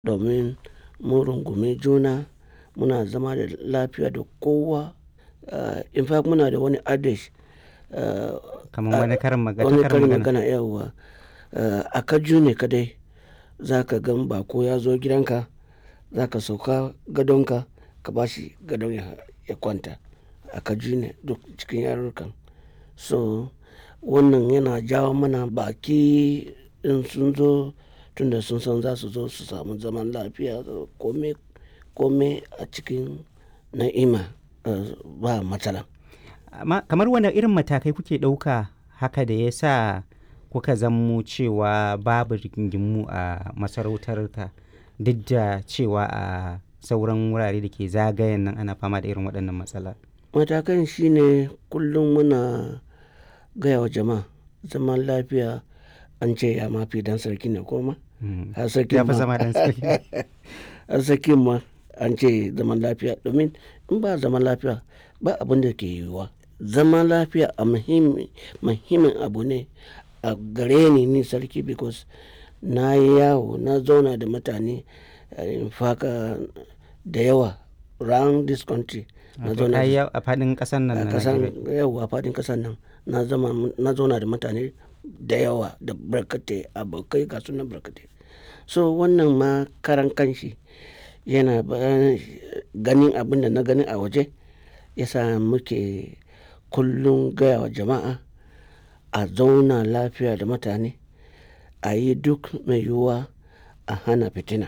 domin mun rungumi juna muna zama da lafiya da kowa. Uh, in fact muna da wani adage uh, kamar wani karin magana wani karin karin magana magana yawwa uh, a kaju ne kadai za ka gan bako ya zo gidanka za ka sauka gadonka ka ba shi gadon ya, ya kwanta a kaju ne duk cikin yarurrukan so wannan yana jawo mana baki in sun zo tunda sun san za su zo su samu zaman lafiya kome kome a cikin na'ima uh, ba matsala amma kamar wani irin matakai kuke ɗauka haka da ya sa kuka zammo cewa babu rigingimu a masarautarka duk da cewa a sauran wurare da ke zagayen nan ana fama da irin waɗannan matsala matakan shine kullum muna gaya wa jama'a zaman lafiya an ce ya mafi dan sarki ne koma Mm. har sarki ya fi ma zama dan sarki har sarki ma an ce zaman lafiya domin in ba zaman lafiya ba abin da ke yiwuwa zaman lafiya a muhimmi- muhimmin abu ne a gare ni ni sarki because na yi yawo na zauna da mutane eh, in faka da yawa round this country na Wato zauna ka yi da a faɗin ƙasar nan a na kasan Najeriya. yawa fadin kasan nan na zama na zauna da mutane da yawa da barkatai abokai ga sunan barkatai so wannan ma karan kanshi yana ba- ganin abin da na gani a waje yasa muke kullum gaya wa jama'a a zauna lafiya da mutane a yi duk mai yiwuwa a hana fitina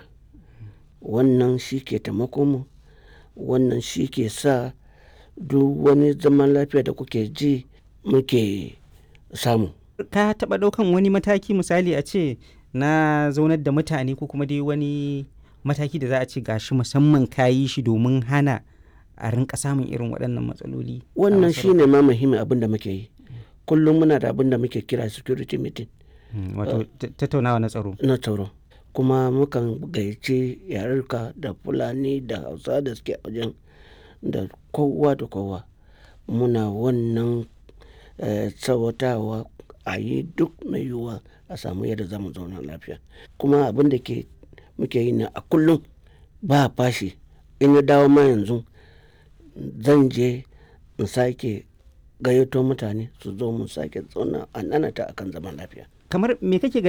wannan shi ke taimako mu wannan shi ke sa duk wani zaman lafiya da kuke ji muke samu ka taɓa ɗaukan wani mataki misali a ce na zaunar da mutane ko kuma dai wani mataki da za a ce gashi musamman ka yi shi domin hana a rinka samun irin waɗannan matsaloli a wannan masarautar? shi ne ma muhimmin abin da muke yi kullum muna da abin da muke kira security meeting Mm, wato ta- tattaunawa na tsaro na tsaro kuma mukan gayyaci yarurka da fulani da hausa da suke a wajen da kowa da kowa muna wannan eh, tsawatawa a yi duk mai yiwuwa a samu yadda za mu zauna lafiya kuma abin da ke muke yi na a kullum ba fashi in ya dawo ma yanzu zan je in sake gayyato mutane su zo mu sake zauna a nanata akan zaman lafiya kamar me kake